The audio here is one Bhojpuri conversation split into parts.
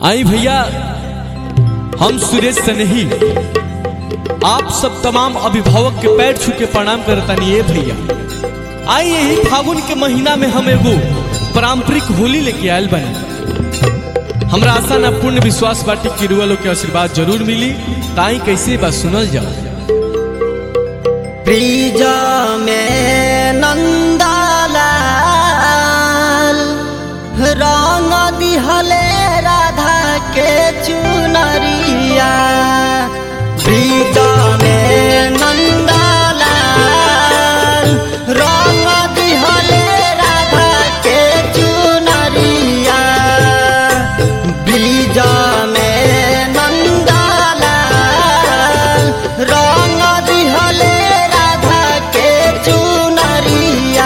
आई भैया हम सुरेश सनेही आप सब तमाम अभिभावक के पैर छू के प्रणाम करतानी ए भैया आई यही फागुन के महीना में हम एगो पारंपरिक होली लेके आयल बनी हमरा आशा ना पूर्ण विश्वास बाटी कि रुआ लोग के आशीर्वाद जरूर मिली ताई कैसे बा सुनल जाओ ब्रिज में नंदलाल रंग दिहले राधा के चुनरिया ब्रिज में नंदलाल रंग दिहले राधा के चुनरिया ब्रिज में नंदलाल रंग दिहले राधा के चुनरिया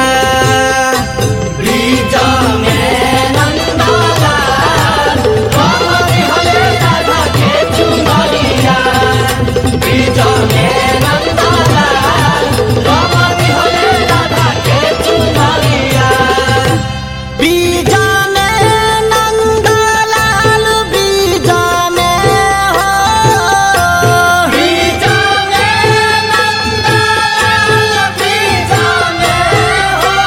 ब्रिज में नंदलाल रंग दिहले राधा के चुनरिया ब्रिज में नंदलाल रंग दिहले राधा के चुनरिया बीजाने नंदलाल बीजाने हो बीजाने नंदलाल बीजाने हो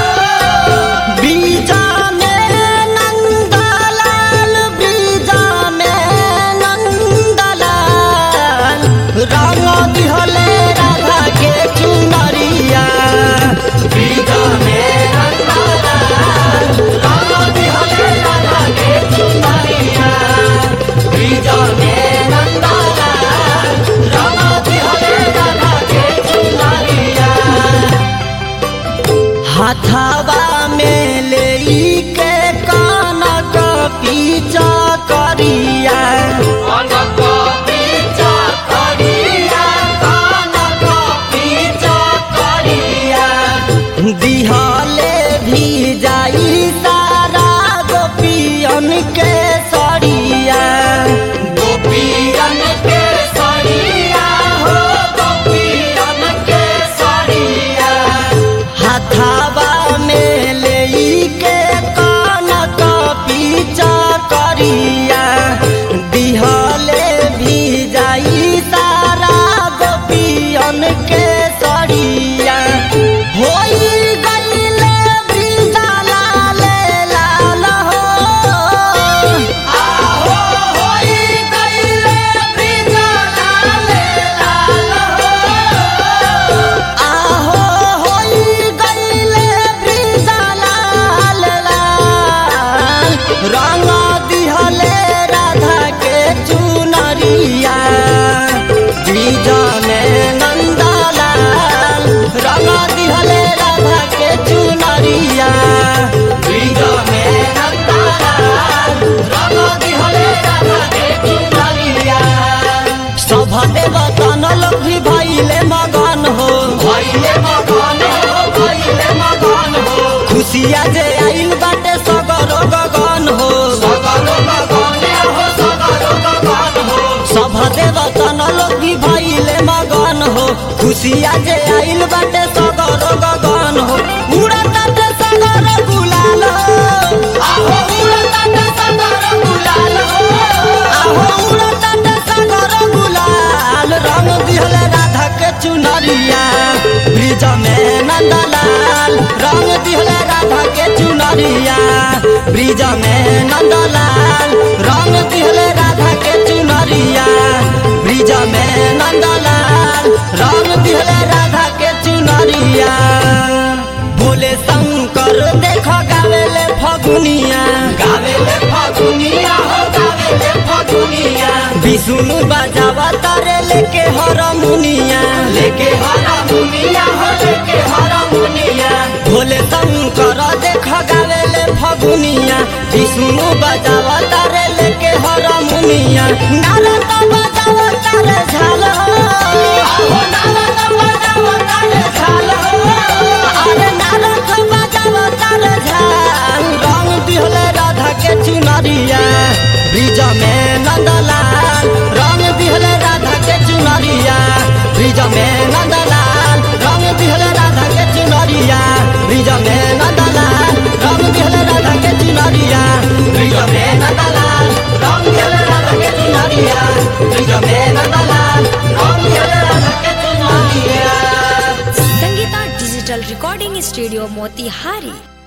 बीजाने नंदलाल बीजाने नंदलाल रंग दिहले राधा के चुनरिया बीजाने नंदलाल रंग दिहले राधा के चुनरिया बीजाने नंदलाल रंग दिहले राधा के चुनरिया हाथावा में ले के कनक पीछा करिया कनक पीछा करिया कनक पीछा करिया दिहले भी जाई सारा गोपियन के सरिया गोपियन के सरिया हो गोपियन के सरिया हाथावा में ले के कनक पीछा करिया दिहले भी जाई सारा गोपियन के सरिया होई गईले बीजा लाल लाल हो आहो होई गईले बीजा लाल लाल हो आहो होई गईले ब्रिजा लाल लाल रंग दिहले राधा के चुनरिया ब्रिज में नंदलाल रंग दिहले राधा के चुनरिया ब्रिज में नंदलाल रंग दिहले राधा के चुनरिया सभ देवतन लोग भी भइले मगन हो भइले मगन हो भइले मगन हो खुशिया जे आइल बाटे सगरो गगन हो सगरो गगन हो सगरो गगन हो सभ देवतन लोग भी भइले मगन हो खुशिया जे आइल बाटे सगरो गगन हो उड़ताटे सगरो गुलाल हो आहो उड़ताटे सगरो गुलाल हो आहो उड़ताटे सगरो गुलाल रंग दिहले राधा के चुनरिया ब्रिज में नंदलाल रंग दिहले राधा के चुनरिया ब्रिज में नंदलाल रंग दिहले राधा के चुनरिया ब्रिज में नंदलाल रंग दिहले राधा के चुनरिया भोले शंकर देख गावेले फगुनिया गावेले फगुनिया हो गावेले फगुनिया विष्णु बजावा तारे लेके हरमुनिया लेके हरमुनिया हो लेके हरमुनिया भोले शंकर देख गावेले फगुनिया विष्णु बजावा तारे लेके हरमुनिया नारद बजावा तारे झाल आहो नारद बजावा तारे झाल अरे नारद बजावा तारे झाल रंग दिहले राधा के चुनरिया ब्रिज में नंदलाल रंग दिहले राधा के चुनरिया ब्रिज में नंदलाल रंग दिहले राधा के चुनरिया ब्रिज में नंदलाल रंग दिहले राधा के चुनरिया ब्रिज में नंदलाल रंग रिकॉर्डिंग स्टूडियो मोतिहारी